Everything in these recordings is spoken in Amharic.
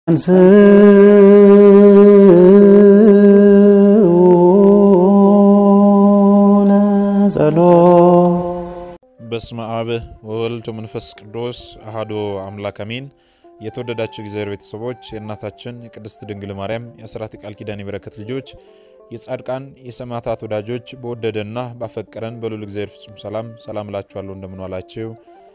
በስመ አብ ወወልድ ወመንፈስ ቅዱስ አሐዱ አምላክ አሜን። የተወደዳችሁ እግዚአብሔር ቤተሰቦች የእናታችን የቅድስት ድንግል ማርያም የአስራት ቃል ኪዳን የበረከት ልጆች የጻድቃን የሰማዕታት ወዳጆች በወደደና ባፈቀረን በልዑል እግዚአብሔር ፍጹም ሰላም ሰላም እላችኋለሁ። እንደምን ዋላችሁ?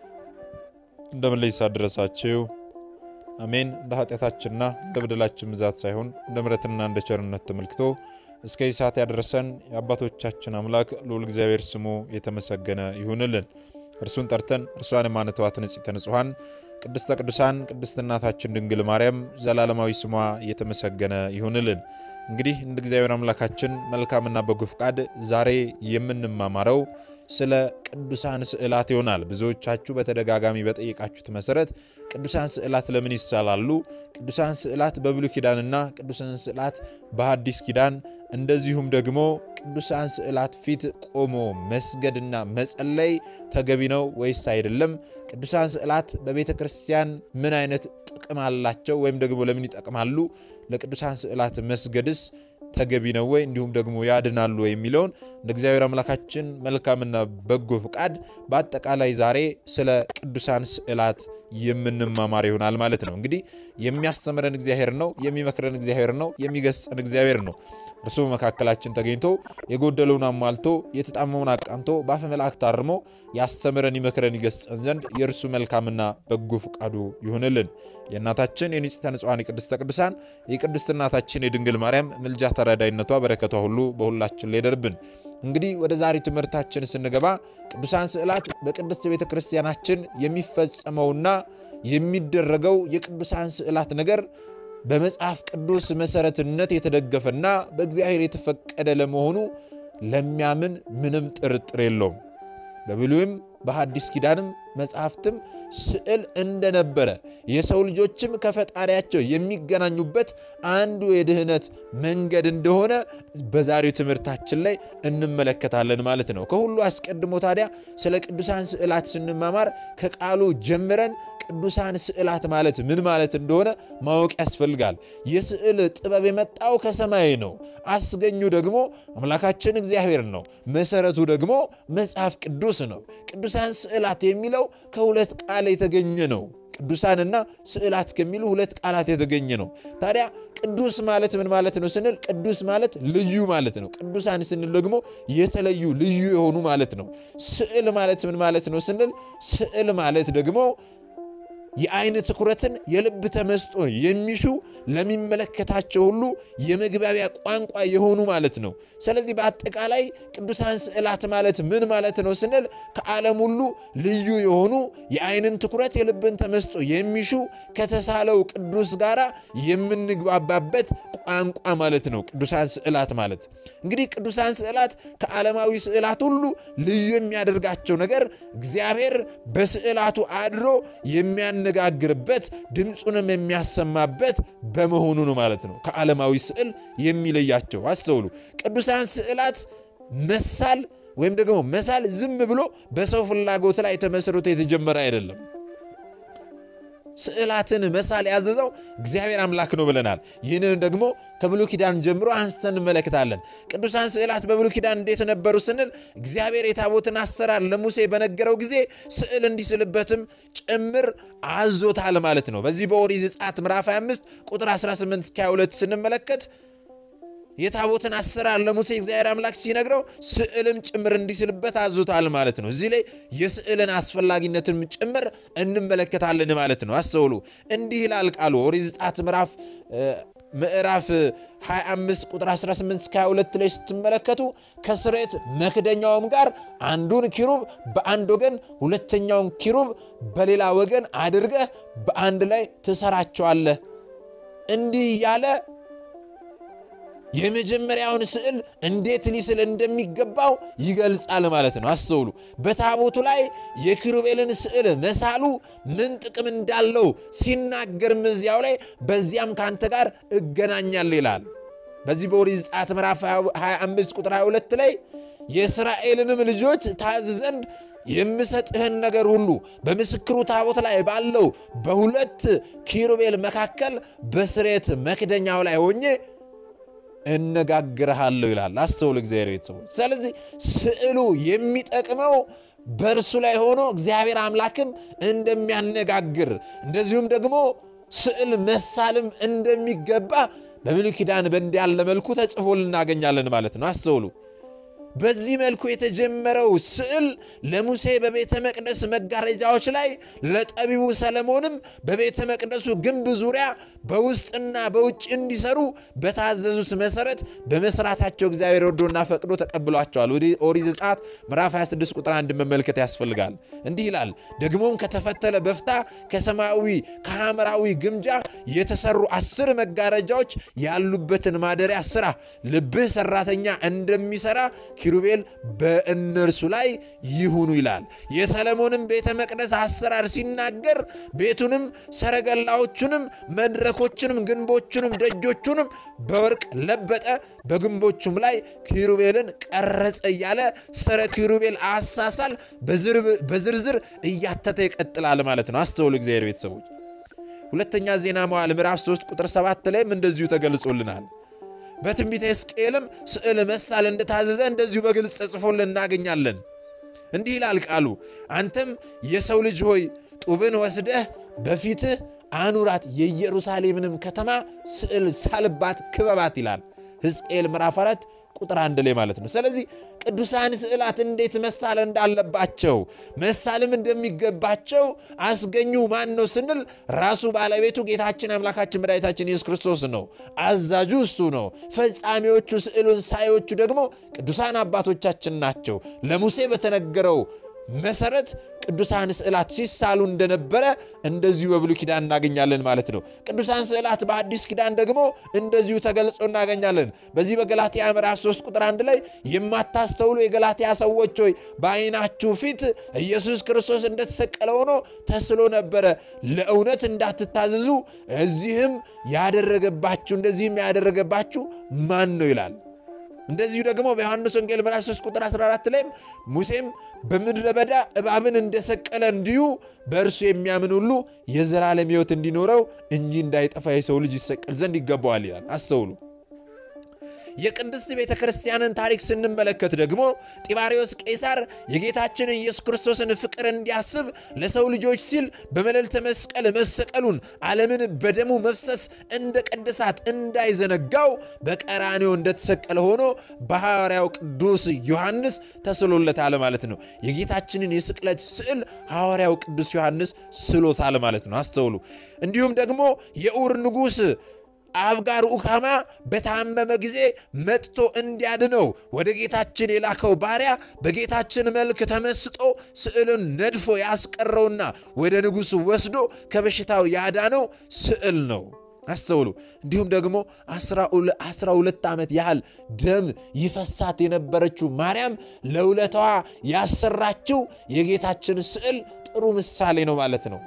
እንደምን ለይሳ ደረሳችሁ? አሜን። እንደ ኃጢአታችንና እንደ በደላችን ብዛት ሳይሆን እንደ ምሕረትና እንደ ቸርነት ተመልክቶ እስከዚህ ሰዓት ያደረሰን የአባቶቻችን አምላክ ልዑል እግዚአብሔር ስሙ የተመሰገነ ይሁንልን። እርሱን ጠርተን እርሷን የማንተዋት ንጽሕተ ንጹሐን ቅድስተ ቅዱሳን ቅድስት እናታችን ድንግል ማርያም ዘላለማዊ ስሟ የተመሰገነ ይሁንልን። እንግዲህ እንደ እግዚአብሔር አምላካችን መልካምና በጎ ፍቃድ ዛሬ የምንማማረው ስለ ቅዱሳን ስዕላት ይሆናል። ብዙዎቻችሁ በተደጋጋሚ በጠየቃችሁት መሰረት ቅዱሳን ስዕላት ለምን ይሳላሉ? ቅዱሳን ስዕላት በብሉይ ኪዳንና ቅዱሳን ስዕላት በሐዲስ ኪዳን እንደዚሁም ደግሞ ቅዱሳን ስዕላት ፊት ቆሞ መስገድና መጸለይ ተገቢ ነው ወይስ አይደለም? ቅዱሳን ስዕላት በቤተ ክርስቲያን ምን አይነት ጥቅም አላቸው? ወይም ደግሞ ለምን ይጠቅማሉ? ለቅዱሳን ስዕላት መስገድስ ተገቢ ነው ወይ? እንዲሁም ደግሞ ያድናሉ ወይ የሚለውን እንደ እግዚአብሔር አምላካችን መልካምና በጎ ፍቃድ በአጠቃላይ ዛሬ ስለ ቅዱሳን ስዕላት የምንማማር ይሆናል ማለት ነው። እንግዲህ የሚያስተምረን እግዚአብሔር ነው፣ የሚመክረን እግዚአብሔር ነው፣ የሚገስጸን እግዚአብሔር ነው። እርሱ በመካከላችን ተገኝቶ የጎደለውን አሟልቶ የተጣመውን አቃንቶ በአፈ መላእክት አርሞ ያስተምረን፣ ይመክረን፣ ይገስጸን ዘንድ የእርሱ መልካምና በጎ ፍቃዱ ይሁንልን። የእናታችን የንጽሕተ ንጹሐን የቅድስተ ቅዱሳን የቅድስት እናታችን የድንግል ማርያም ምልጃ ተራዳይነቷ በረከቷ ሁሉ በሁላችን ላይ ይደርብን። እንግዲህ ወደ ዛሬ ትምህርታችን ስንገባ ቅዱሳን ስዕላት በቅድስት ቤተ ክርስቲያናችን የሚፈጸመውና የሚደረገው የቅዱሳን ስዕላት ነገር በመጽሐፍ ቅዱስ መሰረትነት የተደገፈና በእግዚአብሔር የተፈቀደ ለመሆኑ ለሚያምን ምንም ጥርጥር የለውም። በብሉይም በሐዲስ ኪዳንም መጽሐፍትም ስዕል እንደነበረ የሰው ልጆችም ከፈጣሪያቸው የሚገናኙበት አንዱ የድህነት መንገድ እንደሆነ በዛሬው ትምህርታችን ላይ እንመለከታለን ማለት ነው። ከሁሉ አስቀድሞ ታዲያ ስለ ቅዱሳን ስዕላት ስንማማር ከቃሉ ጀምረን ቅዱሳን ስዕላት ማለት ምን ማለት እንደሆነ ማወቅ ያስፈልጋል። የስዕል ጥበብ የመጣው ከሰማይ ነው። አስገኙ ደግሞ አምላካችን እግዚአብሔር ነው። መሰረቱ ደግሞ መጽሐፍ ቅዱስ ነው። ቅዱሳን ስዕላት የሚለው ከሁለት ቃል የተገኘ ነው። ቅዱሳንና ስዕላት ከሚሉ ሁለት ቃላት የተገኘ ነው። ታዲያ ቅዱስ ማለት ምን ማለት ነው ስንል ቅዱስ ማለት ልዩ ማለት ነው። ቅዱሳን ስንል ደግሞ የተለዩ ልዩ የሆኑ ማለት ነው። ስዕል ማለት ምን ማለት ነው ስንል ስዕል ማለት ደግሞ የአይን ትኩረትን የልብ ተመስጦ የሚሹ ለሚመለከታቸው ሁሉ የመግባቢያ ቋንቋ የሆኑ ማለት ነው። ስለዚህ በአጠቃላይ ቅዱሳን ስዕላት ማለት ምን ማለት ነው ስንል ከዓለም ሁሉ ልዩ የሆኑ የአይንን ትኩረት የልብን ተመስጦ የሚሹ ከተሳለው ቅዱስ ጋር የምንግባባበት ቋንቋ ማለት ነው። ቅዱሳን ስዕላት ማለት እንግዲህ ቅዱሳን ስዕላት ከዓለማዊ ስዕላት ሁሉ ልዩ የሚያደርጋቸው ነገር እግዚአብሔር በስዕላቱ አድሮ የሚያነጋግርበት ድምፁንም የሚያሰማበት በመሆኑ ነው ማለት ነው። ከዓለማዊ ስዕል የሚለያቸው አስተውሉ። ቅዱሳን ስዕላት መሳል ወይም ደግሞ መሳል ዝም ብሎ በሰው ፍላጎት ላይ ተመስርቶ የተጀመረ አይደለም። ስዕላትን መሳል ያዘዘው እግዚአብሔር አምላክ ነው ብለናል። ይህንን ደግሞ ከብሉይ ኪዳን ጀምሮ አንስተን እንመለከታለን። ቅዱሳን ስዕላት በብሉይ ኪዳን እንዴት ነበሩ ስንል እግዚአብሔር የታቦትን አሰራር ለሙሴ በነገረው ጊዜ ስዕል እንዲስልበትም ጭምር አዞታል ማለት ነው። በዚህ በኦሪት ዘጸአት ምዕራፍ 25 ቁጥር 18 እስከ 22 ስንመለከት የታቦትን አሰራር ለሙሴ እግዚአብሔር አምላክ ሲነግረው ስዕልም ጭምር እንዲስልበት አዞታል ማለት ነው። እዚህ ላይ የስዕልን አስፈላጊነትን ጭምር እንመለከታለን ማለት ነው። አስተውሉ። እንዲህ ይላል ቃሉ ኦሪት ዘጸአት ምዕራፍ ምዕራፍ 25 ቁጥር 18 እስከ 22 ላይ ስትመለከቱ ከስርየት መክደኛውም ጋር አንዱን ኪሩብ በአንድ ወገን ሁለተኛውን ኪሩብ በሌላ ወገን አድርገህ በአንድ ላይ ትሰራቸዋለህ። እንዲህ እያለ የመጀመሪያውን ስዕል እንዴት ሊስል እንደሚገባው ይገልጻል ማለት ነው። አስተውሉ። በታቦቱ ላይ የኪሩቤልን ስዕል መሳሉ ምን ጥቅም እንዳለው ሲናገርም እዚያው ላይ በዚያም ከአንተ ጋር እገናኛለሁ ይላል። በዚህ በኦሪት ዘጸአት ምዕራፍ 25 ቁጥር 22 ላይ የእስራኤልንም ልጆች ታዝ ዘንድ የምሰጥህን ነገር ሁሉ በምስክሩ ታቦት ላይ ባለው በሁለት ኪሩቤል መካከል በስሬት መክደኛው ላይ ሆኜ እነጋግርሃለሁ ይላል። አስተውሉ እግዚአብሔር ቤተሰቦች። ስለዚህ ስዕሉ የሚጠቅመው በእርሱ ላይ ሆኖ እግዚአብሔር አምላክም እንደሚያነጋግር እንደዚሁም ደግሞ ስዕል መሳልም እንደሚገባ በብሉይ ኪዳን በእንዲህ ያለ መልኩ ተጽፎ ልናገኛለን ማለት ነው። አስተውሉ። በዚህ መልኩ የተጀመረው ስዕል ለሙሴ በቤተ መቅደስ መጋረጃዎች ላይ ለጠቢቡ ሰለሞንም በቤተ መቅደሱ ግንብ ዙሪያ በውስጥና በውጭ እንዲሰሩ በታዘዙት መሰረት በመስራታቸው እግዚአብሔር ወዶና ፈቅዶ ተቀብሏቸዋል። ወደ ኦሪት ዘጸአት ምዕራፍ 26 ቁጥር አንድ መመልከት ያስፈልጋል። እንዲህ ይላል፣ ደግሞም ከተፈተለ በፍታ ከሰማያዊ ከሐምራዊ ግምጃ የተሰሩ አስር መጋረጃዎች ያሉበትን ማደሪያ ስራ፣ ልብህ ሰራተኛ እንደሚሰራ ኪሩቤል በእነርሱ ላይ ይሁኑ ይላል። የሰለሞንም ቤተ መቅደስ አሰራር ሲናገር ቤቱንም፣ ሰረገላዎቹንም፣ መድረኮችንም፣ ግንቦቹንም፣ ደጆቹንም በወርቅ ለበጠ፣ በግንቦቹም ላይ ኪሩቤልን ቀረጸ እያለ ስለ ኪሩቤል አሳሳል በዝርዝር እያተተ ይቀጥላል ማለት ነው። አስተውሉ እግዚአብሔር ቤተሰቦች። ሁለተኛ ዜና መዋዕል ምዕራፍ 3 ቁጥር 7 ላይም እንደዚሁ ተገልጾልናል። በትንቢተ ሕዝቅኤልም ስዕል መሳል እንደታዘዘ እንደዚሁ በግልጽ ተጽፎልን እናገኛለን። እንዲህ ይላል ቃሉ፣ አንተም የሰው ልጅ ሆይ ጡብን ወስደህ በፊትህ አኑራት፣ የኢየሩሳሌምንም ከተማ ስዕል ሳልባት ክበባት ይላል ሕዝቅኤል ምዕራፍ 4 ቁጥር አንድ ላይ ማለት ነው። ስለዚህ ቅዱሳን ስዕላት እንዴት መሳል እንዳለባቸው መሳልም እንደሚገባቸው አስገኙ ማን ነው ስንል ራሱ ባለቤቱ ጌታችን አምላካችን መድኃኒታችን ኢየሱስ ክርስቶስ ነው። አዛዡ እሱ ነው። ፈጻሚዎቹ ስዕሉን ሳዮቹ ደግሞ ቅዱሳን አባቶቻችን ናቸው። ለሙሴ በተነገረው መሰረት ቅዱሳን ስዕላት ሲሳሉ እንደነበረ እንደዚሁ በብሉይ ኪዳን እናገኛለን ማለት ነው። ቅዱሳን ስዕላት በአዲስ ኪዳን ደግሞ እንደዚሁ ተገልጾ እናገኛለን። በዚህ በገላትያ ምዕራፍ 3 ቁጥር አንድ ላይ የማታስተውሉ የገላትያ ሰዎች ሆይ በዓይናችሁ ፊት ኢየሱስ ክርስቶስ እንደተሰቀለ ሆኖ ተስሎ ነበረ፣ ለእውነት እንዳትታዘዙ እዚህም ያደረገባችሁ እንደዚህም ያደረገባችሁ ማን ነው ይላል። እንደዚሁ ደግሞ በዮሐንስ ወንጌል ምዕራፍ 3 ቁጥር 14 ላይም ሙሴም በምድረ በዳ እባብን እንደሰቀለ እንዲሁ በእርሱ የሚያምን ሁሉ የዘላለም ሕይወት እንዲኖረው እንጂ እንዳይጠፋ የሰው ልጅ ይሰቀል ዘንድ ይገባዋል ይላል። አስተውሉ። የቅድስት ቤተ ክርስቲያንን ታሪክ ስንመለከት ደግሞ ጢባሪዎስ ቄሳር የጌታችን ኢየሱስ ክርስቶስን ፍቅር እንዲያስብ ለሰው ልጆች ሲል በመልዕልተ መስቀል መሰቀሉን ዓለምን በደሙ መፍሰስ እንደ ቅድሳት እንዳይዘነጋው በቀራኔው እንደተሰቀለ ሆኖ በሐዋርያው ቅዱስ ዮሐንስ ተስሎለታል ማለት ነው። የጌታችንን የስቅለት ስዕል ሐዋርያው ቅዱስ ዮሐንስ ስሎታል ማለት ነው። አስተውሉ። እንዲሁም ደግሞ የኡር ንጉሥ አብጋር ኡካማ በታመመ ጊዜ መጥቶ እንዲያድነው ወደ ጌታችን የላከው ባሪያ በጌታችን መልክ ተመስጦ ስዕልን ነድፎ ያስቀረውና ወደ ንጉሡ ወስዶ ከበሽታው ያዳነው ስዕል ነው። አስተውሉ። እንዲሁም ደግሞ አስራ ሁለት ዓመት ያህል ደም ይፈሳት የነበረችው ማርያም ለውለታዋ ያሰራችው የጌታችን ስዕል ጥሩ ምሳሌ ነው ማለት ነው።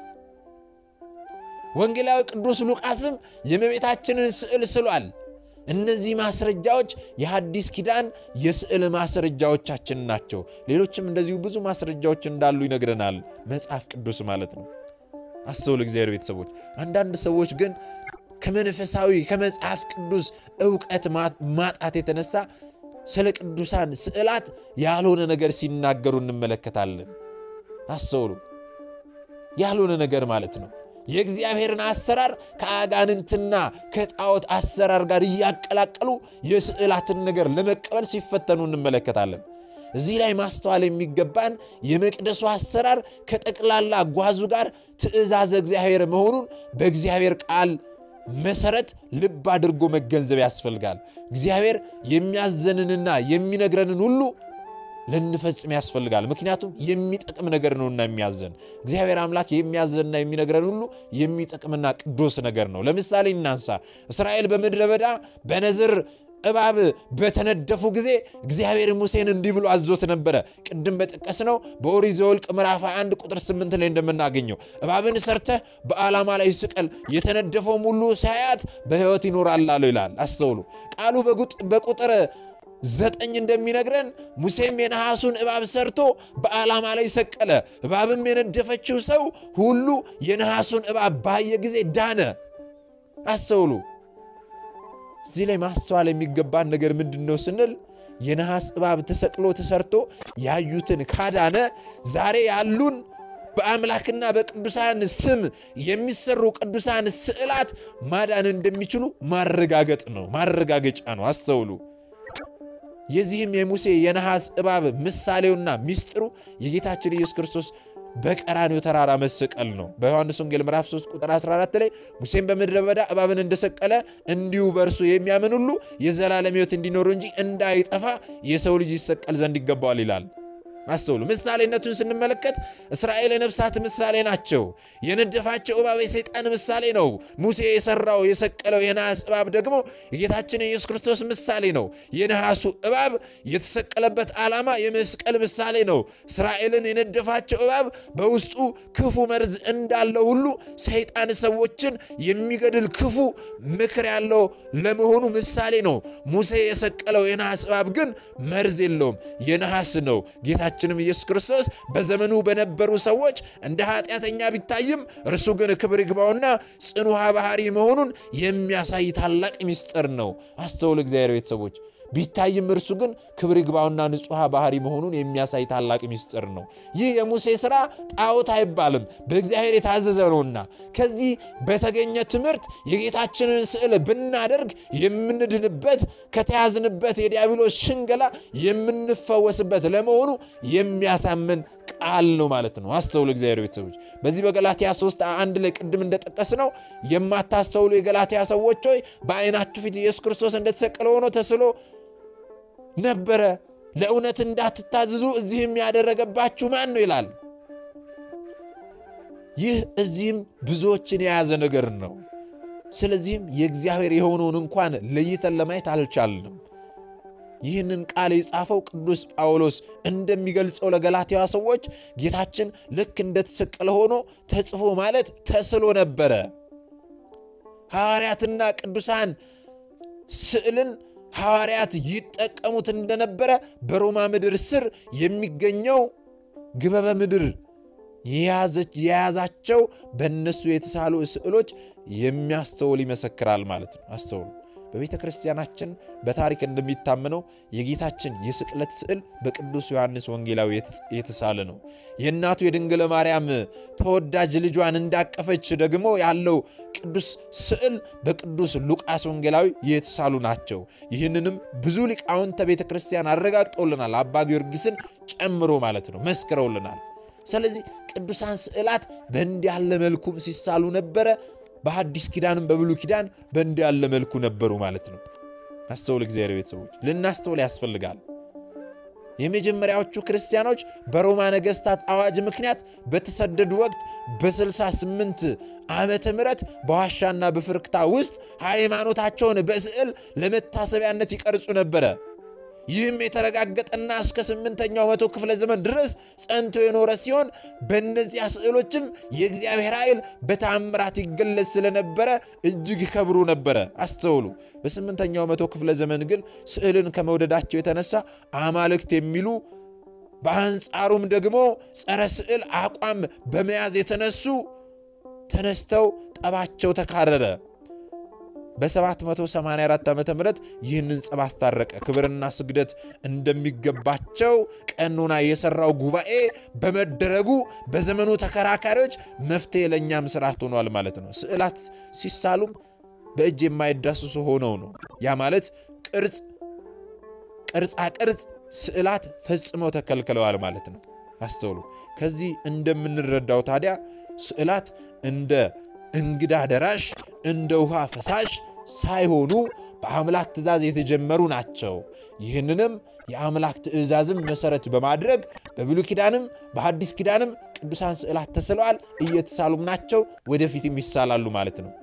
ወንጌላዊ ቅዱስ ሉቃስም የእመቤታችንን ስዕል ስሏል። እነዚህ ማስረጃዎች የሐዲስ ኪዳን የስዕል ማስረጃዎቻችን ናቸው። ሌሎችም እንደዚሁ ብዙ ማስረጃዎች እንዳሉ ይነግረናል መጽሐፍ ቅዱስ ማለት ነው። አስተውል እግዚአብሔር ቤተሰቦች። አንዳንድ ሰዎች ግን ከመንፈሳዊ ከመጽሐፍ ቅዱስ እውቀት ማጣት የተነሳ ስለ ቅዱሳን ስዕላት ያልሆነ ነገር ሲናገሩ እንመለከታለን። አስተውሉ። ያልሆነ ነገር ማለት ነው። የእግዚአብሔርን አሰራር ከአጋንንትና ከጣዖት አሰራር ጋር እያቀላቀሉ የስዕላትን ነገር ለመቀበል ሲፈተኑ እንመለከታለን። እዚህ ላይ ማስተዋል የሚገባን የመቅደሱ አሰራር ከጠቅላላ ጓዙ ጋር ትእዛዘ እግዚአብሔር መሆኑን በእግዚአብሔር ቃል መሰረት ልብ አድርጎ መገንዘብ ያስፈልጋል። እግዚአብሔር የሚያዘንንና የሚነግረንን ሁሉ ልንፈጽም ያስፈልጋል። ምክንያቱም የሚጠቅም ነገር ነውና የሚያዘን እግዚአብሔር አምላክ የሚያዘንና የሚነግረን ሁሉ የሚጠቅምና ቅዱስ ነገር ነው። ለምሳሌ እናንሳ። እስራኤል በምድረ በዳ በነዝር እባብ በተነደፉ ጊዜ እግዚአብሔር ሙሴን እንዲህ ብሎ አዞት ነበረ። ቅድም በጠቀስነው በኦሪት ዘኍልቍ ምዕራፍ 21 ቁጥር 8 ላይ እንደምናገኘው እባብን ሰርተህ በዓላማ ላይ ስቀል፣ የተነደፈውም ሁሉ ሳያት በሕይወት ይኖራል አለው ይላል። አስተውሉ። ቃሉ በቁጥር ዘጠኝ እንደሚነግረን ሙሴም የነሐሱን እባብ ሰርቶ በዓላማ ላይ ሰቀለ። እባብም የነደፈችው ሰው ሁሉ የነሐሱን እባብ ባየ ጊዜ ዳነ። አስተውሉ። እዚህ ላይ ማስተዋል የሚገባን ነገር ምንድን ነው ስንል የነሐስ እባብ ተሰቅሎ ተሰርቶ ያዩትን ካዳነ ዛሬ ያሉን በአምላክና በቅዱሳን ስም የሚሰሩ ቅዱሳን ስዕላት ማዳን እንደሚችሉ ማረጋገጥ ነው፣ ማረጋገጫ ነው። አስተውሉ። የዚህም የሙሴ የነሐስ እባብ ምሳሌውና ሚስጥሩ የጌታችን ኢየሱስ ክርስቶስ በቀራንዮ ተራራ መሰቀል ነው። በዮሐንስ ወንጌል ምዕራፍ 3 ቁጥር 14 ላይ ሙሴም በምድረ በዳ እባብን እንደሰቀለ እንዲሁ በእርሱ የሚያምን ሁሉ የዘላለም ሕይወት እንዲኖሩ እንጂ እንዳይጠፋ የሰው ልጅ ይሰቀል ዘንድ ይገባዋል ይላል። አስተውሉ። ምሳሌነቱን ስንመለከት እስራኤል የነፍሳት ምሳሌ ናቸው። የነደፋቸው እባብ የሰይጣን ምሳሌ ነው። ሙሴ የሰራው የሰቀለው የነሐስ እባብ ደግሞ የጌታችን የኢየሱስ ክርስቶስ ምሳሌ ነው። የነሐሱ እባብ የተሰቀለበት ዓላማ የመስቀል ምሳሌ ነው። እስራኤልን የነደፋቸው እባብ በውስጡ ክፉ መርዝ እንዳለው ሁሉ ሰይጣን ሰዎችን የሚገድል ክፉ ምክር ያለው ለመሆኑ ምሳሌ ነው። ሙሴ የሰቀለው የነሐስ እባብ ግን መርዝ የለውም፣ የነሐስ ነው። ጌታ ጌታችንም ኢየሱስ ክርስቶስ በዘመኑ በነበሩ ሰዎች እንደ ኃጢአተኛ ቢታይም እርሱ ግን ክብር ይግባውና ጽኑዓ ባህሪ መሆኑን የሚያሳይ ታላቅ ምስጢር ነው። አስተውል እግዚአብሔር ቤተሰቦች ቢታይም እርሱ ግን ክብር ይግባውና ንጹሐ ባህሪ መሆኑን የሚያሳይ ታላቅ ምስጢር ነው። ይህ የሙሴ ሥራ ጣዖት አይባልም፣ በእግዚአብሔር የታዘዘ ነውና ከዚህ በተገኘ ትምህርት የጌታችንን ስዕል ብናደርግ የምንድንበት ከተያዝንበት የዲያብሎስ ሽንገላ የምንፈወስበት ለመሆኑ የሚያሳምን ቃል ነው ማለት ነው። አስተውሉ እግዚአብሔር ቤተሰቦች በዚህ በገላትያ 3 አንድ ላይ ቅድም እንደጠቀስ ነው የማታስተውሉ የገላትያ ሰዎች ሆይ በዓይናችሁ ፊት ኢየሱስ ክርስቶስ እንደተሰቀለ ሆኖ ተስሎ ነበረ ለእውነት እንዳትታዘዙ እዚህም ያደረገባችሁ ማን ነው ይላል። ይህ እዚህም ብዙዎችን የያዘ ነገር ነው። ስለዚህም የእግዚአብሔር የሆነውን እንኳን ለይተን ለማየት አልቻልንም። ይህንን ቃል የጻፈው ቅዱስ ጳውሎስ እንደሚገልጸው ለገላትያ ሰዎች ጌታችን ልክ እንደተሰቀለ ሆኖ ተጽፎ ማለት ተስሎ ነበረ። ሐዋርያትና ቅዱሳን ስዕልን ሐዋርያት ይጠቀሙት እንደነበረ በሮማ ምድር ስር የሚገኘው ግበበ ምድር የያዛቸው በእነሱ የተሳሉ ስዕሎች የሚያስተውል ይመሰክራል ማለት ነው። አስተውሉ። በቤተ ክርስቲያናችን በታሪክ እንደሚታመነው የጌታችን የስቅለት ስዕል በቅዱስ ዮሐንስ ወንጌላዊ የተሳለ ነው። የእናቱ የድንግል ማርያም ተወዳጅ ልጇን እንዳቀፈች ደግሞ ያለው ቅዱስ ስዕል በቅዱስ ሉቃስ ወንጌላዊ የተሳሉ ናቸው። ይህንንም ብዙ ሊቃውንተ ቤተ ክርስቲያን አረጋግጠውልናል። አባ ጊዮርጊስን ጨምሮ ማለት ነው፣ መስክረውልናል። ስለዚህ ቅዱሳን ስዕላት በእንዲህ ያለ መልኩም ሲሳሉ ነበረ። በሐዲስ ኪዳንም በብሉይ ኪዳን በእንዲህ ያለ መልኩ ነበሩ ማለት ነው። አስተውል እግዚአብሔር ቤተሰቦች ልናስተውል ያስፈልጋል። የመጀመሪያዎቹ ክርስቲያኖች በሮማ ነገሥታት አዋጅ ምክንያት በተሰደዱ ወቅት በ68 ዓመተ ምህረት በዋሻና በፍርክታ ውስጥ ሃይማኖታቸውን በስዕል ለመታሰቢያነት ይቀርጹ ነበረ። ይህም የተረጋገጠና እስከ ስምንተኛው መቶ ክፍለ ዘመን ድረስ ጸንቶ የኖረ ሲሆን በእነዚያ ስዕሎችም የእግዚአብሔር ኃይል በታምራት ይገለጽ ስለነበረ እጅግ ይከብሩ ነበረ። አስተውሉ። በስምንተኛው መቶ ክፍለ ዘመን ግን ስዕልን ከመውደዳቸው የተነሳ አማልክት የሚሉ በአንጻሩም ደግሞ ጸረ ስዕል አቋም በመያዝ የተነሱ ተነስተው ጠባቸው ተካረረ። በ784 ዓ ም ይህንን ጸብ አስታረቀ። ክብርና ስግደት እንደሚገባቸው ቀኖና የሰራው ጉባኤ በመደረጉ በዘመኑ ተከራካሪዎች መፍትሄ ለእኛም ስርዓት ሆኗል ማለት ነው። ስዕላት ሲሳሉም በእጅ የማይዳስሱ ሆነው ነው። ያ ማለት ቅርጽ ቅርጻ ቅርጽ ስዕላት ፈጽመው ተከልክለዋል ማለት ነው። አስተውሉ። ከዚህ እንደምንረዳው ታዲያ ስዕላት እንደ እንግዳ ደራሽ እንደ ውሃ ፈሳሽ ሳይሆኑ በአምላክ ትእዛዝ የተጀመሩ ናቸው። ይህንንም የአምላክ ትእዛዝም መሰረት በማድረግ በብሉይ ኪዳንም በሐዲስ ኪዳንም ቅዱሳን ስዕላት ተስለዋል፣ እየተሳሉም ናቸው፣ ወደፊትም ይሳላሉ ማለት ነው።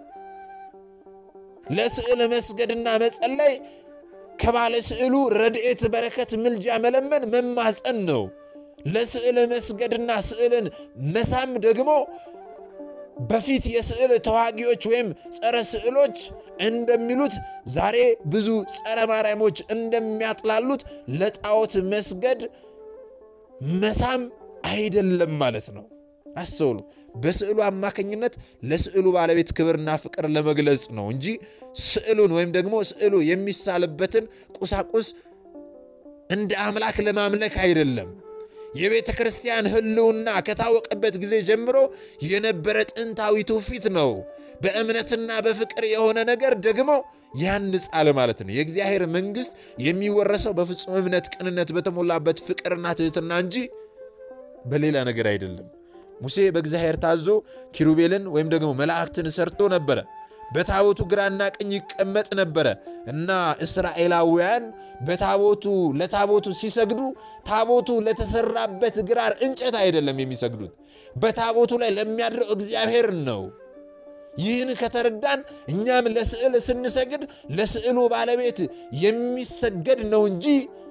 ለስዕል መስገድና መጸለይ ከባለ ስዕሉ ረድኤት፣ በረከት፣ ምልጃ መለመን መማፀን ነው። ለስዕል መስገድና ስዕልን መሳም ደግሞ በፊት የስዕል ተዋጊዎች ወይም ጸረ ስዕሎች እንደሚሉት ዛሬ ብዙ ጸረ ማርያሞች እንደሚያጥላሉት ለጣዖት መስገድ መሳም አይደለም ማለት ነው። አስተውሉ። በስዕሉ አማካኝነት ለስዕሉ ባለቤት ክብርና ፍቅር ለመግለጽ ነው እንጂ ስዕሉን ወይም ደግሞ ስዕሉ የሚሳልበትን ቁሳቁስ እንደ አምላክ ለማምለክ አይደለም። የቤተ ክርስቲያን ሕልውና ከታወቀበት ጊዜ ጀምሮ የነበረ ጥንታዊ ትውፊት ነው። በእምነትና በፍቅር የሆነ ነገር ደግሞ ያንጻል ማለት ነው። የእግዚአብሔር መንግሥት የሚወረሰው በፍጹም እምነት፣ ቅንነት በተሞላበት ፍቅርና ትሕትና እንጂ በሌላ ነገር አይደለም። ሙሴ በእግዚአብሔር ታዞ ኪሩቤልን ወይም ደግሞ መላእክትን ሰርቶ ነበረ። በታቦቱ ግራና ቀኝ ይቀመጥ ነበረ እና እስራኤላውያን በታቦቱ ለታቦቱ ሲሰግዱ ታቦቱ ለተሰራበት ግራር እንጨት አይደለም የሚሰግዱት፣ በታቦቱ ላይ ለሚያድረው እግዚአብሔር ነው። ይህን ከተረዳን እኛም ለስዕል ስንሰግድ ለስዕሉ ባለቤት የሚሰገድ ነው እንጂ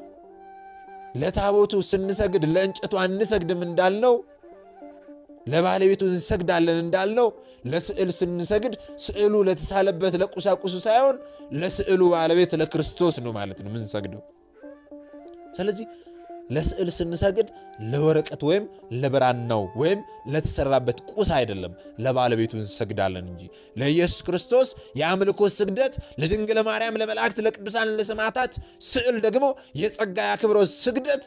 ለታቦቱ ስንሰግድ ለእንጨቱ አንሰግድም እንዳልነው ለባለቤቱ እንሰግዳለን እንዳልነው ለስዕል ስንሰግድ ስዕሉ ለተሳለበት ለቁሳቁሱ ሳይሆን ለስዕሉ ባለቤት ለክርስቶስ ነው ማለት ነው የምንሰግደው። ስለዚህ ለስዕል ስንሰግድ ለወረቀት ወይም ለብራናው ወይም ለተሰራበት ቁስ አይደለም፣ ለባለቤቱ እንሰግዳለን እንጂ ለኢየሱስ ክርስቶስ የአምልኮ ስግደት፣ ለድንግል ማርያም፣ ለመላእክት፣ ለቅዱሳን፣ ለሰማዕታት ስዕል ደግሞ የጸጋ የአክብሮት ስግደት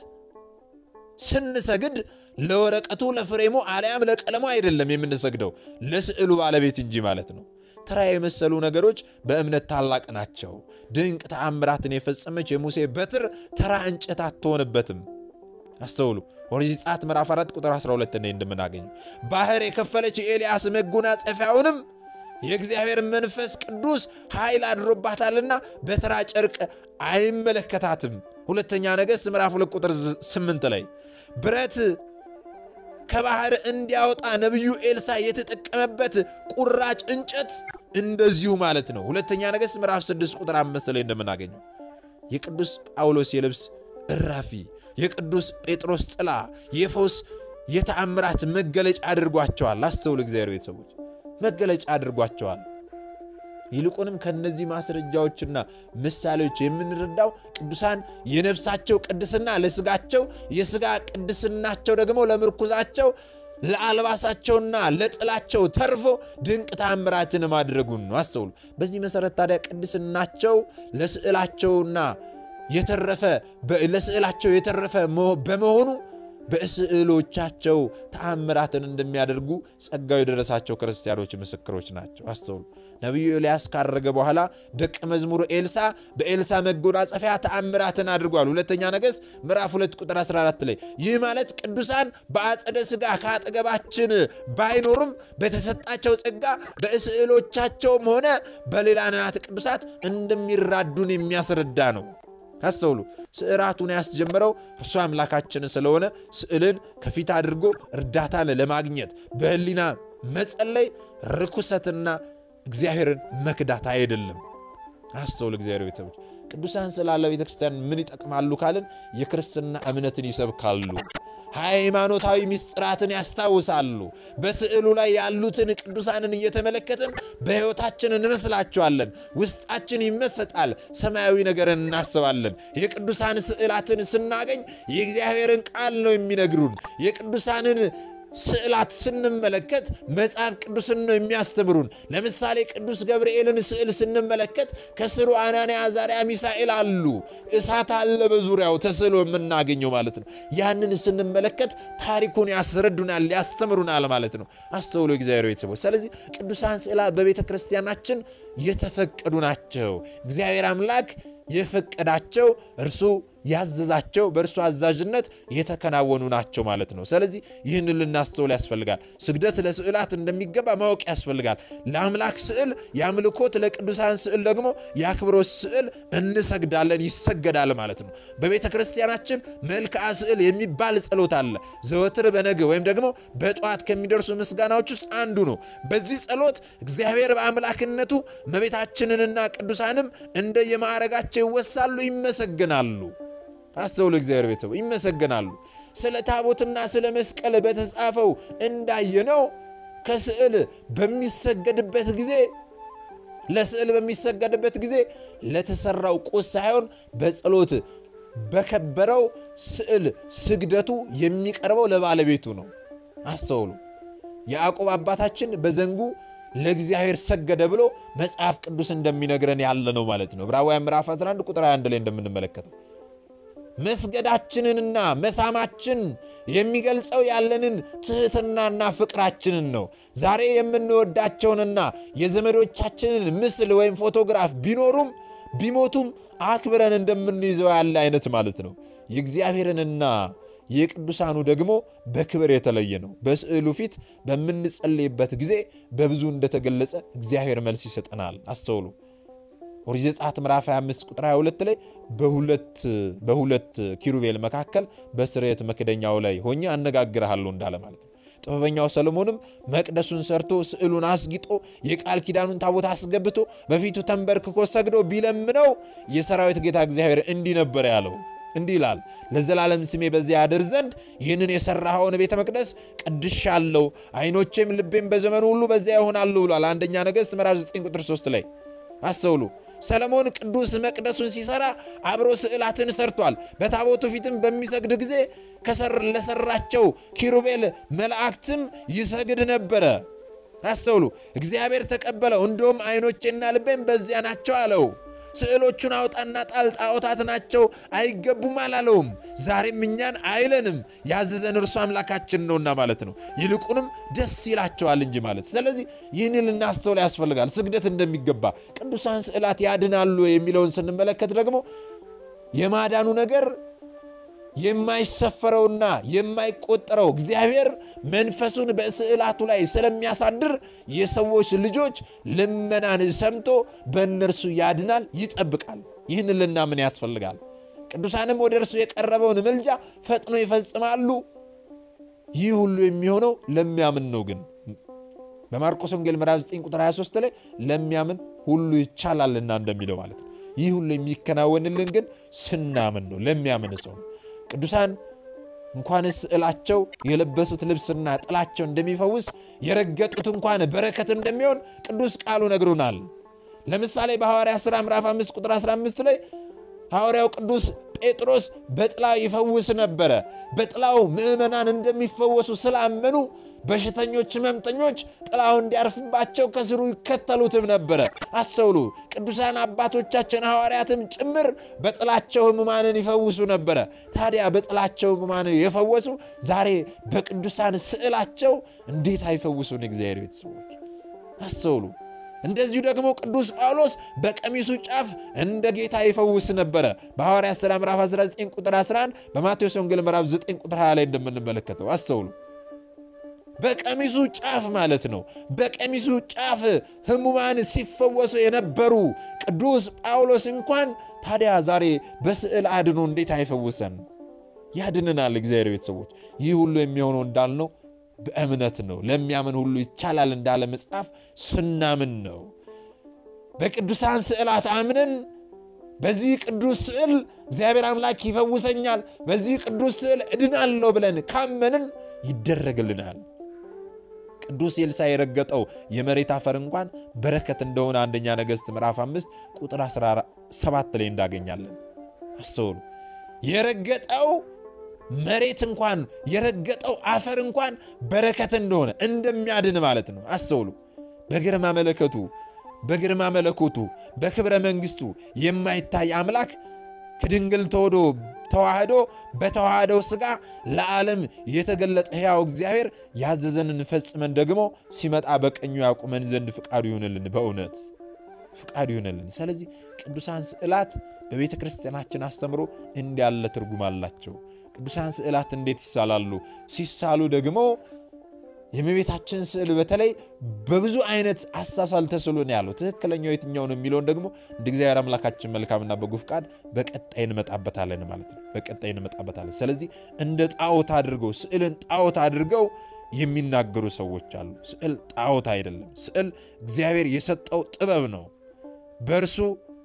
ስንሰግድ ለወረቀቱ ለፍሬሙ አልያም ለቀለሙ አይደለም የምንሰግደው ለስዕሉ ባለቤት እንጂ ማለት ነው። ተራ የመሰሉ ነገሮች በእምነት ታላቅ ናቸው። ድንቅ ተአምራትን የፈጸመች የሙሴ በትር ተራ እንጨት አትሆንበትም። አስተውሉ። ኦሪት ዘጸአት ምዕራፍ 4 ቁጥር 12 ላይ እንደምናገኘው ባህር የከፈለች የኤልያስ መጎናጸፊያውንም የእግዚአብሔር መንፈስ ቅዱስ ኃይል አድሮባታልና በተራ ጨርቅ አይመለከታትም። ሁለተኛ ነገሥት ምዕራፍ 2 ቁጥር 8 ላይ ብረት ከባህር እንዲያወጣ ነቢዩ ኤልሳ የተጠቀመበት ቁራጭ እንጨት እንደዚሁ ማለት ነው። ሁለተኛ ነገሥት ምዕራፍ 6 ቁጥር 5 ላይ እንደምናገኘው የቅዱስ ጳውሎስ የልብስ እራፊ፣ የቅዱስ ጴጥሮስ ጥላ የፈውስ የተአምራት መገለጫ አድርጓቸዋል። አስተውል፣ እግዚአብሔር ቤተሰቦች መገለጫ አድርጓቸዋል። ይልቁንም ከነዚህ ማስረጃዎችና ምሳሌዎች የምንረዳው ቅዱሳን የነፍሳቸው ቅድስና ለስጋቸው፣ የስጋ ቅድስናቸው ደግሞ ለምርኩዛቸው፣ ለአልባሳቸውና ለጥላቸው ተርፎ ድንቅ ታምራትን ማድረጉን ነው። አስተውሉ። በዚህ መሰረት ታዲያ ቅድስናቸው ለስዕላቸውና የተረፈ ለስዕላቸው የተረፈ በመሆኑ በስዕሎቻቸው ተአምራትን እንደሚያደርጉ ጸጋው የደረሳቸው ክርስቲያኖች ምስክሮች ናቸው። አስተውሉ። ነቢዩ ኤልያስ ካረገ በኋላ ደቀ መዝሙሩ ኤልሳ በኤልሳ መጎናጸፊያ ተአምራትን አድርጓል። ሁለተኛ ነገሥት ምዕራፍ 2 ቁጥር 14 ላይ ይህ ማለት ቅዱሳን በአጸደ ሥጋ ከአጠገባችን ባይኖሩም በተሰጣቸው ጸጋ በስዕሎቻቸውም ሆነ በሌላ ንዋያተ ቅዱሳት እንደሚራዱን የሚያስረዳ ነው። አስተውሉ። ስዕራቱን ያስጀመረው እርሱ አምላካችን ስለሆነ ስዕልን ከፊት አድርጎ እርዳታን ለማግኘት በሕሊና መጸለይ ርኩሰትና እግዚአብሔርን መክዳት አይደለም። አስተውል። እግዚአብሔር ቤተሰቦች ቅዱሳን ስላለ ቤተ ክርስቲያን ምን ይጠቅማሉ ካልን የክርስትና እምነትን ይሰብካሉ። ሃይማኖታዊ ምስጢራትን ያስታውሳሉ። በስዕሉ ላይ ያሉትን ቅዱሳንን እየተመለከትን በሕይወታችን እንመስላቸዋለን። ውስጣችን ይመሰጣል። ሰማያዊ ነገርን እናስባለን። የቅዱሳን ስዕላትን ስናገኝ የእግዚአብሔርን ቃል ነው የሚነግሩን። የቅዱሳንን ስዕላት ስንመለከት መጽሐፍ ቅዱስን ነው የሚያስተምሩን። ለምሳሌ ቅዱስ ገብርኤልን ስዕል ስንመለከት ከስሩ አናንያ፣ አዛርያ፣ ሚሳኤል አሉ። እሳት አለ በዙሪያው ተስሎ የምናገኘው ማለት ነው። ያንን ስንመለከት ታሪኩን ያስረዱናል፣ ያስተምሩናል ማለት ነው። አስተውሎ እግዚአብሔር ቤተሰቦች። ስለዚህ ቅዱሳን ስዕላት በቤተ ክርስቲያናችን የተፈቀዱ ናቸው። እግዚአብሔር አምላክ የፈቀዳቸው እርሱ ያዘዛቸው በእርሱ አዛዥነት የተከናወኑ ናቸው ማለት ነው። ስለዚህ ይህንን ልናስተውል ያስፈልጋል። ስግደት ለስዕላት እንደሚገባ ማወቅ ያስፈልጋል። ለአምላክ ስዕል የአምልኮት፣ ለቅዱሳን ስዕል ደግሞ የአክብሮት ስዕል እንሰግዳለን፣ ይሰገዳል ማለት ነው። በቤተ ክርስቲያናችን መልክዓ ስዕል የሚባል ጸሎት አለ። ዘወትር በነገ ወይም ደግሞ በጠዋት ከሚደርሱ ምስጋናዎች ውስጥ አንዱ ነው። በዚህ ጸሎት እግዚአብሔር በአምላክነቱ እመቤታችንንና ቅዱሳንም እንደየማዕረጋቸው ይወሳሉ፣ ይመሰግናሉ። አስተውሉ እግዚአብሔር ቤተሰቦች ይመሰገናሉ። ስለ ታቦትና ስለ መስቀል በተጻፈው እንዳየነው ከስዕል በሚሰገድበት ጊዜ ለስዕል በሚሰገድበት ጊዜ ለተሰራው ቁስ ሳይሆን በጸሎት በከበረው ስዕል ስግደቱ የሚቀርበው ለባለቤቱ ነው። አስተውሉ። ያዕቆብ አባታችን በዘንጉ ለእግዚአብሔር ሰገደ ብሎ መጽሐፍ ቅዱስ እንደሚነግረን ያለ ነው ማለት ነው። ዕብራውያን ምዕራፍ 11 ቁጥር 21 ላይ እንደምንመለከተው መስገዳችንንና መሳማችን የሚገልጸው ያለንን ትህትናና ፍቅራችንን ነው። ዛሬ የምንወዳቸውንና የዘመዶቻችንን ምስል ወይም ፎቶግራፍ ቢኖሩም ቢሞቱም አክብረን እንደምንይዘው ያለ አይነት ማለት ነው። የእግዚአብሔርንና የቅዱሳኑ ደግሞ በክብር የተለየ ነው። በስዕሉ ፊት በምንጸልይበት ጊዜ በብዙ እንደተገለጸ እግዚአብሔር መልስ ይሰጠናል። አስተውሉ። ኦሪት ዘጸአት ምዕራፍ 25 ቁጥር 22 ላይ በሁለት በሁለት ኪሩቤል መካከል በስርየት መክደኛው ላይ ሆኜ አነጋግርሃለሁ እንዳለ ማለት ነው። ጥበበኛው ሰሎሞንም መቅደሱን ሰርቶ ስዕሉን አስጊጦ የቃል ኪዳኑን ታቦት አስገብቶ በፊቱ ተንበርክኮ ሰግዶ ቢለምነው የሰራዊት ጌታ እግዚአብሔር እንዲህ ነበር ያለው። እንዲህ ይላል፣ ለዘላለም ስሜ በዚያ ያድር ዘንድ ይህንን የሠራኸውን ቤተ መቅደስ ቀድሻለሁ፣ ዓይኖቼም ልቤም በዘመኑ ሁሉ በዚያ ይሆናሉ ብሏል። አንደኛ ነገሥት ምዕራፍ 9 ቁጥር 3 ላይ አስተውሉ። ሰለሞን ቅዱስ መቅደሱን ሲሰራ አብሮ ስዕላትን ሰርቷል። በታቦቱ ፊትም በሚሰግድ ጊዜ ለሰራቸው ኪሩቤል መላእክትም ይሰግድ ነበረ። አስተውሉ። እግዚአብሔር ተቀበለው። እንደውም ዓይኖቼና ልቤም በዚያ ናቸው አለው። ስዕሎቹን አውጣና ጣል፣ ጣዖታት ናቸው አይገቡም አላለውም። ዛሬም እኛን አይለንም፣ ያዘዘን እርሱ አምላካችን ነውና ማለት ነው። ይልቁንም ደስ ይላቸዋል እንጂ ማለት። ስለዚህ ይህን ልናስተውል ያስፈልጋል። ስግደት እንደሚገባ ቅዱሳን ስዕላት ያድናሉ የሚለውን ስንመለከት ደግሞ የማዳኑ ነገር የማይሰፈረውና የማይቆጠረው እግዚአብሔር መንፈሱን በስዕላቱ ላይ ስለሚያሳድር የሰዎች ልጆች ልመናን ሰምቶ በእነርሱ ያድናል፣ ይጠብቃል። ይህን ልናምን ያስፈልጋል። ቅዱሳንም ወደ እርሱ የቀረበውን ምልጃ ፈጥኖ ይፈጽማሉ። ይህ ሁሉ የሚሆነው ለሚያምን ነው። ግን በማርቆስ ወንጌል ምዕራፍ 9 ቁጥር 23 ላይ ለሚያምን ሁሉ ይቻላልና እንደሚለው ማለት ነው። ይህ ሁሉ የሚከናወንልን ግን ስናምን ነው፣ ለሚያምን ሰው ነው። ቅዱሳን እንኳንስ ስዕላቸው የለበሱት ልብስና ጥላቸው እንደሚፈውስ የረገጡት እንኳን በረከት እንደሚሆን ቅዱስ ቃሉ ነግሩናል። ለምሳሌ በሐዋርያ ሥራ ምዕራፍ 5 ቁጥር 15 ላይ ሐዋርያው ቅዱስ ጴጥሮስ በጥላው ይፈውስ ነበረ። በጥላው ምዕመናን እንደሚፈወሱ ስላመኑ በሽተኞች፣ ሕመምተኞች ጥላው እንዲያርፍባቸው ከስሩ ይከተሉትም ነበረ። አስተውሉ። ቅዱሳን አባቶቻችን ሐዋርያትም ጭምር በጥላቸው ሕሙማንን ይፈውሱ ነበረ። ታዲያ በጥላቸው ሕሙማንን የፈወሱ ዛሬ በቅዱሳን ስዕላቸው እንዴት አይፈውሱን? እግዚአብሔር ቤተሰቦች አስተውሉ። እንደዚሁ ደግሞ ቅዱስ ጳውሎስ በቀሚሱ ጫፍ እንደ ጌታ ይፈውስ ነበረ። በሐዋርያት ሥራ ምዕራፍ 19 ቁጥር 11 በማቴዎስ ወንጌል ምዕራፍ 9 ቁጥር 20 ላይ እንደምንመለከተው አስተውሉ። በቀሚሱ ጫፍ ማለት ነው። በቀሚሱ ጫፍ ሕሙማን ሲፈወሱ የነበሩ ቅዱስ ጳውሎስ እንኳን ታዲያ ዛሬ በስዕል አድኖ እንዴት አይፈውሰን? ያድንናል። እግዚአብሔር ቤተሰቦች ይህ ሁሉ የሚሆነው እንዳልነው በእምነት ነው። ለሚያምን ሁሉ ይቻላል እንዳለ መጽሐፍ ስናምን ነው። በቅዱሳን ስዕላት አምነን በዚህ ቅዱስ ስዕል እግዚአብሔር አምላክ ይፈውሰኛል፣ በዚህ ቅዱስ ስዕል እድናለሁ ብለን ካመንን ይደረግልናል። ቅዱስ ኤልሳዕ የረገጠው የመሬት አፈር እንኳን በረከት እንደሆነ አንደኛ ነገሥት ምዕራፍ 5 ቁጥር 17 ላይ እንዳገኛለን። አስተውሉ። የረገጠው መሬት እንኳን የረገጠው አፈር እንኳን በረከት እንደሆነ እንደሚያድን ማለት ነው። አስተውሉ። በግርማ መለከቱ በግርማ መለኮቱ በክብረ መንግሥቱ የማይታይ አምላክ ከድንግል ተወዶ ተዋህዶ በተዋህደው ሥጋ ለዓለም የተገለጠ ሕያው እግዚአብሔር ያዘዘንን ፈጽመን ደግሞ ሲመጣ በቀኙ ያቁመን ዘንድ ፍቃዱ ይሁንልን። በእውነት ፍቃዱ ይሁንልን። ስለዚህ ቅዱሳን ስዕላት በቤተ ክርስቲያናችን አስተምሮ እንዲያለ ትርጉም አላቸው። ቅዱሳን ስዕላት እንዴት ይሳላሉ? ሲሳሉ ደግሞ የእመቤታችን ስዕል በተለይ በብዙ አይነት አሳሳል ተስሎ ነው ያለው። ትክክለኛው የትኛው ነው የሚለውን ደግሞ እንደ እግዚአብሔር አምላካችን መልካምና በጎ ፍቃድ በቀጣይ እንመጣበታለን ማለት ነው። በቀጣይ እንመጣበታለን። ስለዚህ እንደ ጣዖት አድርገው ስዕልን ጣዖት አድርገው የሚናገሩ ሰዎች አሉ። ስዕል ጣዖት አይደለም። ስዕል እግዚአብሔር የሰጠው ጥበብ ነው። በእርሱ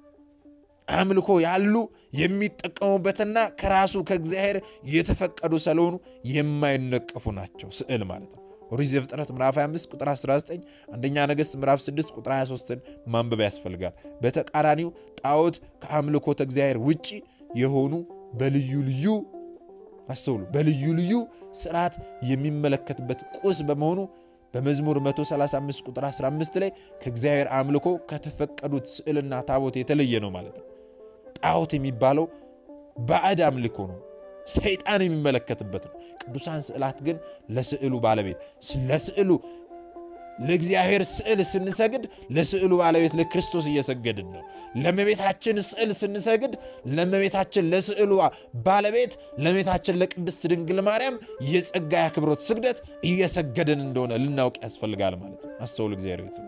አምልኮ ያሉ የሚጠቀሙበትና ከራሱ ከእግዚአብሔር የተፈቀዱ ስለሆኑ የማይነቀፉ ናቸው። ስዕል ማለት ነው። ኦሪት ዘፍጥረት ምዕራፍ 25 ቁጥር 19፣ አንደኛ ነገሥት ምዕራፍ 6 ቁጥር 23ን ማንበብ ያስፈልጋል። በተቃራኒው ጣዖት ከአምልኮተ እግዚአብሔር ውጪ የሆኑ በልዩ ልዩ አስተውሉ፣ በልዩ ልዩ ስርዓት የሚመለከትበት ቁስ በመሆኑ በመዝሙር 135 ቁጥር 15 ላይ ከእግዚአብሔር አምልኮ ከተፈቀዱት ስዕልና ታቦት የተለየ ነው ማለት ነው። ጣዖት የሚባለው ባዕድ አምልኮ ነው፣ ሰይጣን የሚመለከትበት ነው። ቅዱሳን ስዕላት ግን ለስዕሉ ባለቤት ለስዕሉ ለእግዚአብሔር ስዕል ስንሰግድ ለስዕሉ ባለቤት ለክርስቶስ እየሰገድን ነው። ለእመቤታችን ስዕል ስንሰግድ ለእመቤታችን ለስዕሉ ባለቤት ለእመቤታችን ለቅድስት ድንግል ማርያም የጸጋ የአክብሮት ስግደት እየሰገድን እንደሆነ ልናውቅ ያስፈልጋል ማለት ነው። አስተውሉ፣ እግዚአብሔር ቤት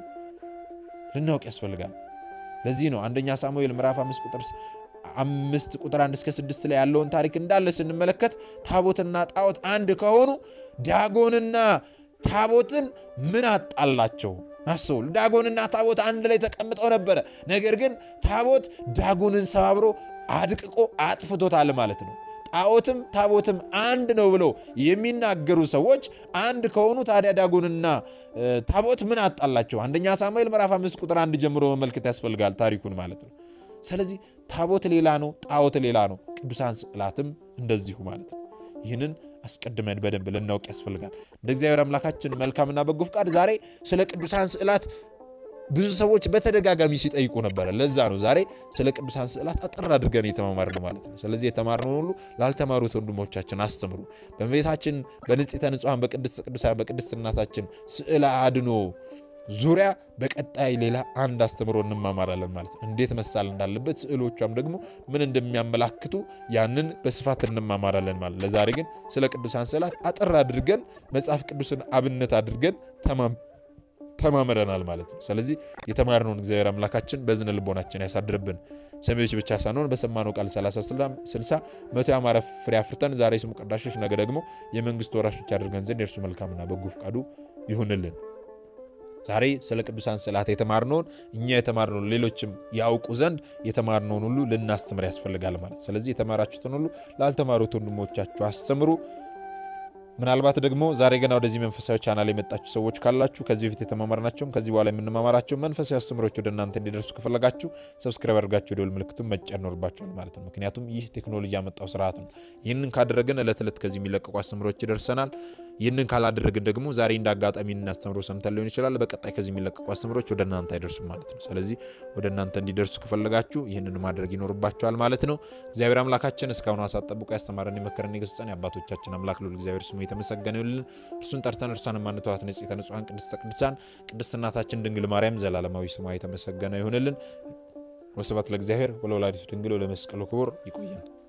ልናውቅ ያስፈልጋል። ለዚህ ነው አንደኛ ሳሙኤል ምዕራፍ አምስት ቁጥር አምስት ቁጥር አንድ እስከ ስድስት ላይ ያለውን ታሪክ እንዳለ ስንመለከት ታቦትና ጣዖት አንድ ከሆኑ ዳጎንና ታቦትን ምን አጣላቸው? አስተውሉ። ዳጎንና ታቦት አንድ ላይ ተቀምጠው ነበረ። ነገር ግን ታቦት ዳጎንን ሰባብሮ አድቅቆ አጥፍቶታል ማለት ነው። ጣዖትም ታቦትም አንድ ነው ብለው የሚናገሩ ሰዎች አንድ ከሆኑ ታዲያ ዳጎንና ታቦት ምን አጣላቸው? አንደኛ ሳሙኤል ምዕራፍ አምስት ቁጥር አንድ ጀምሮ መመልከት ያስፈልጋል ታሪኩን ማለት ነው። ስለዚህ ታቦት ሌላ ነው፣ ጣዖት ሌላ ነው። ቅዱሳን ስዕላትም እንደዚሁ ማለት ነው። ይህንን አስቀድመን በደንብ ልናውቅ ያስፈልጋል። እንደ እግዚአብሔር አምላካችን መልካምና በጎ ፍቃድ ዛሬ ስለ ቅዱሳን ስዕላት ብዙ ሰዎች በተደጋጋሚ ሲጠይቁ ነበረ። ለዛ ነው ዛሬ ስለ ቅዱሳን ስዕላት አጠር አድርገን የተማማርነው ማለት ነው። ስለዚህ የተማርነውን ሁሉ ላልተማሩት ወንድሞቻችን አስተምሩ። በእመቤታችን በንጽሕተ ንጹሐን በቅድስት ቅዱሳን በቅድስት እናታችን ስዕለ አድኖ ዙሪያ በቀጣይ ሌላ አንድ አስተምሮ እንማማራለን ማለት ነው። እንዴት መሳል እንዳለበት ስዕሎቿም ደግሞ ምን እንደሚያመላክቱ ያንን በስፋት እንማማራለን ማለት ነው። ለዛሬ ግን ስለ ቅዱሳን ስዕላት አጠር አድርገን መጽሐፍ ቅዱስን አብነት አድርገን ተማምረናል ማለት ነው። ስለዚህ የተማርነውን እግዚአብሔር አምላካችን በዝነ ልቦናችን ያሳድርብን። ሰሚዎች ብቻ ሳንሆን በሰማነው ቃል 30 60 መቶ ያማረ ፍሬ አፍርተን ዛሬ ስሙ ቀዳሾች ነገ ደግሞ የመንግስቱ ወራሾች ያደርገን ዘንድ የእርሱ መልካምና በጎ ፈቃዱ ይሁንልን። ዛሬ ስለ ቅዱሳን ስዕላት የተማርነውን እኛ የተማርነውን ሌሎችም ያውቁ ዘንድ የተማርነውን ሁሉ ልናስተምር ያስፈልጋል ማለት። ስለዚህ የተማራችሁትን ሁሉ ላልተማሩት ወንድሞቻችሁ አስተምሩ። ምናልባት ደግሞ ዛሬ ገና ወደዚህ መንፈሳዊ ቻናል የመጣችሁ ሰዎች ካላችሁ ከዚህ በፊት የተማማርናቸውም ከዚህ በኋላ የምንማማራቸው መንፈሳዊ አስተምሮች ወደ እናንተ እንዲደርሱ ከፈለጋችሁ ሰብስክራይብ አድርጋችሁ የደወል ምልክቱን መጫን ይኖርባችኋል ማለት ነው። ምክንያቱም ይህ ቴክኖሎጂ ያመጣው ስርዓት ነው። ይህንን ካደረግን ዕለት ዕለት ከዚህ የሚለቀቁ አስተምሮች ይደርሰናል። ይህንን ካላደረግን ደግሞ ዛሬ እንደ አጋጣሚ እናስተምሮ ሰምተን ሊሆን ይችላል። በቀጣይ ከዚህ የሚለቀቁ አስተምሮች ወደ እናንተ አይደርሱም ማለት ነው። ስለዚህ ወደ እናንተ እንዲደርሱ ከፈለጋችሁ ይህንን ማድረግ ይኖርባችኋል ማለት ነው። እግዚአብሔር አምላካችን እስካሁኑ ሰዓት ጠብቆ ያስተማረን የመከረን የገሰጸን የአባቶቻችን አምላክ ልዑል እግዚአብሔር ስሙ የተመሰገነ ይሁንልን። እርሱን ጠርተን እርሷን የማንተዋት ንጽሕተ ንጹሐን ቅድስተ ቅዱሳን ቅድስት እናታችን ድንግል ማርያም ዘላለማዊ ስሟ የተመሰገነ ይሁንልን። ወስብሐት ለእግዚአብሔር ወለወላዲቱ ድንግል ወለመስቀሉ ክቡር። ይቆየን።